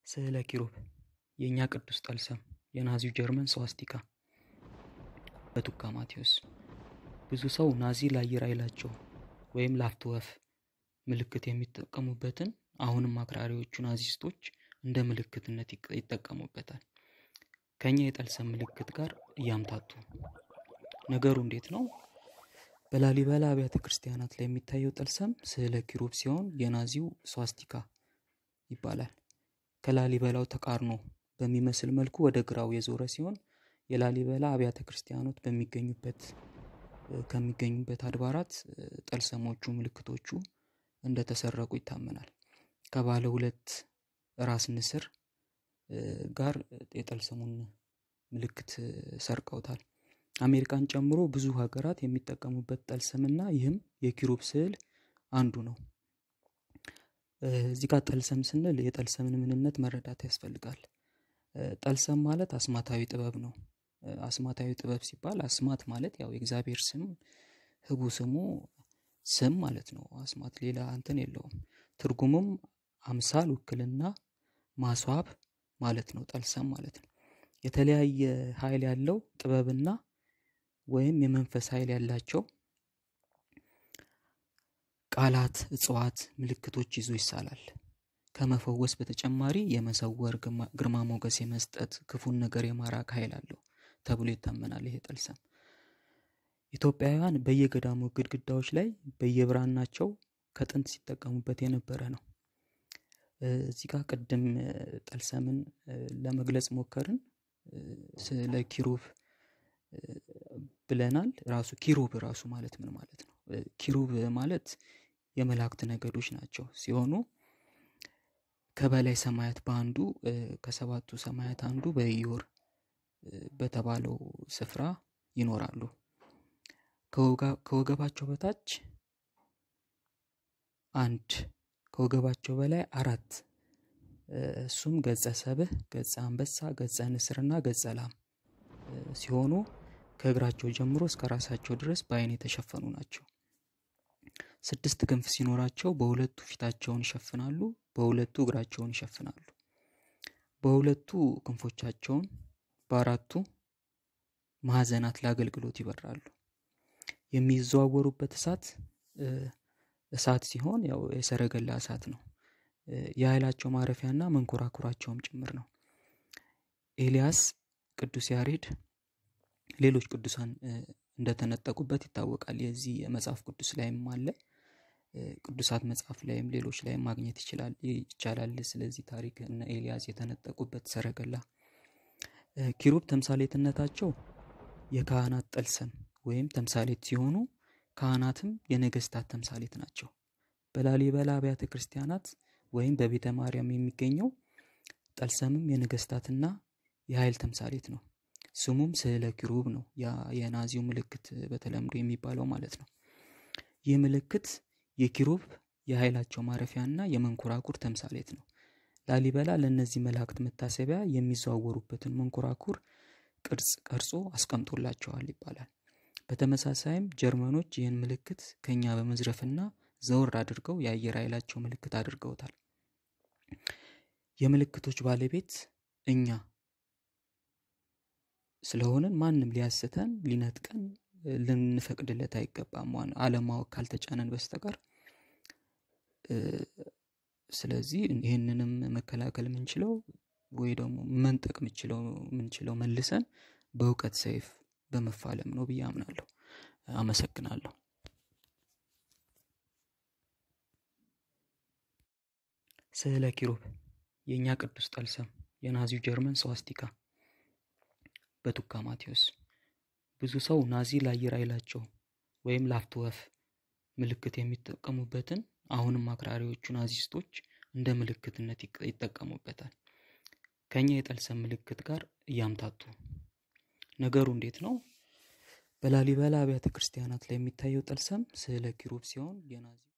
ስዕለ ኪሩብ የእኛ ቅዱስ ጠልሰም የናዚው ጀርመን ስዋስቲካ በቱካ ማቴዎስ ብዙ ሰው ናዚ ለአየር ኃይላቸው ወይም ላፍቶ ወፍ ምልክት የሚጠቀሙበትን አሁንም አክራሪዎቹ ናዚስቶች እንደ ምልክትነት ይጠቀሙበታል። ከኛ የጠልሰም ምልክት ጋር እያምታቱ ነገሩ እንዴት ነው? በላሊበላ አብያተ ክርስቲያናት ላይ የሚታየው ጠልሰም ስዕለ ኪሩብ ሲሆን የናዚው ስዋስቲካ ይባላል። ከላሊበላው ተቃርኖ በሚመስል መልኩ ወደ ግራው የዞረ ሲሆን የላሊበላ አብያተ ክርስቲያኖት በሚገኙበት ከሚገኙበት አድባራት ጠልሰሞቹ ምልክቶቹ እንደተሰረቁ ይታመናል። ከባለ ሁለት ራስ ንስር ጋር የጠልሰሙን ምልክት ሰርቀውታል። አሜሪካን ጨምሮ ብዙ ሀገራት የሚጠቀሙበት ጠልሰምና ይህም የኪሩብ ስዕል አንዱ ነው። እዚህ ጋር ጠልሰም ስንል የጠልሰምን ምንነት መረዳት ያስፈልጋል። ጠልሰም ማለት አስማታዊ ጥበብ ነው። አስማታዊ ጥበብ ሲባል አስማት ማለት ያው የእግዚአብሔር ስም ህቡ ስሙ ስም ማለት ነው። አስማት ሌላ እንትን የለውም። ትርጉሙም አምሳል፣ ውክልና፣ ማስዋብ ማለት ነው። ጠልሰም ማለት ነው። የተለያየ ኃይል ያለው ጥበብና ወይም የመንፈስ ኃይል ያላቸው ቃላት፣ እጽዋት፣ ምልክቶች ይዞ ይሳላል። ከመፈወስ በተጨማሪ የመሰወር ግርማ ሞገስ የመስጠት ክፉን ነገር የማራቅ ኃይል አለው ተብሎ ይታመናል። ይሄ ጠልሰም ኢትዮጵያውያን በየገዳሙ ግድግዳዎች ላይ በየብራናቸው ከጥንት ሲጠቀሙበት የነበረ ነው። እዚህ ጋር ቅድም ጠልሰምን ለመግለጽ ሞከርን። ስለ ኪሩብ ብለናል። ራሱ ኪሩብ ራሱ ማለት ምን ማለት ነው? ኪሩብ ማለት የመላእክት ነገዶች ናቸው ሲሆኑ ከበላይ ሰማያት በአንዱ ከሰባቱ ሰማያት አንዱ በኢዮር በተባለው ስፍራ ይኖራሉ። ከወገባቸው በታች አንድ ከወገባቸው በላይ አራት እሱም ገጸ ሰብህ፣ ገጸ አንበሳ፣ ገጸ ንስርና ገጸ ላም ሲሆኑ ከእግራቸው ጀምሮ እስከ ራሳቸው ድረስ በአይን የተሸፈኑ ናቸው። ስድስት ክንፍ ሲኖራቸው በሁለቱ ፊታቸውን ይሸፍናሉ፣ በሁለቱ እግራቸውን ይሸፍናሉ። በሁለቱ ክንፎቻቸውን በአራቱ ማዕዘናት ለአገልግሎት ይበራሉ። የሚዘዋወሩበት እሳት እሳት ሲሆን ያው የሰረገላ እሳት ነው። የኃይላቸው ማረፊያና መንኮራኩራቸውም ጭምር ነው። ኤልያስ፣ ቅዱስ ያሬድ፣ ሌሎች ቅዱሳን እንደተነጠቁበት ይታወቃል። የዚህ የመጽሐፍ ቅዱስ ላይም አለ። ቅዱሳት መጽሐፍ ላይም ሌሎች ላይም ማግኘት ይችላል ይቻላል። ስለዚህ ታሪክ እነ ኤልያስ የተነጠቁበት ሰረገላ። ኪሩብ ተምሳሌትነታቸው የካህናት ጠልሰም ወይም ተምሳሌት ሲሆኑ ካህናትም የነገስታት ተምሳሌት ናቸው። በላሊበላ አብያተ ክርስቲያናት ወይም በቤተ ማርያም የሚገኘው ጠልሰምም የነገስታትና የኃይል ተምሳሌት ነው። ስሙም ስዕለ ኪሩብ ነው። ያ የናዚው ምልክት በተለምዶ የሚባለው ማለት ነው። ይህ ምልክት የኪሩብ የኃይላቸው ማረፊያና የመንኮራኩር ተምሳሌት ነው። ላሊበላ ለእነዚህ መላእክት መታሰቢያ የሚዘዋወሩበትን መንኮራኩር ቅርጽ ቀርጾ አስቀምጦላቸዋል ይባላል። በተመሳሳይም ጀርመኖች ይህን ምልክት ከኛ በመዝረፍና ዘወር አድርገው የአየር ኃይላቸው ምልክት አድርገውታል። የምልክቶች ባለቤት እኛ ስለሆንን ማንም ሊያስተን ሊነጥቀን ልንፈቅድለት አይገባም፣ አለማወቅ ካልተጫነን በስተቀር። ስለዚህ ይህንንም መከላከል የምንችለው ወይ ደግሞ መንጠቅ የምንችለው መልሰን በእውቀት ሰይፍ በመፋለም ነው ብዬ አምናለሁ። አመሰግናለሁ። ስዕለ ኪሩብ የእኛ ቅዱስ ጠልሰም የናዚው ጀርመን ስዋስቲካ በቱካ ማቴዎስ ብዙ ሰው ናዚ ለአየር ኃይላቸው ወይም ላፍቶ ወፍ ምልክት የሚጠቀሙበትን አሁንም አክራሪዎቹ ናዚስቶች እንደ ምልክትነት ይጠቀሙበታል። ከኛ የጠልሰም ምልክት ጋር እያምታቱ ነገሩ እንዴት ነው? በላሊበላ አብያተ ክርስቲያናት ላይ የሚታየው ጠልሰም ስዕለ ኪሩብ ሲሆን የናዚ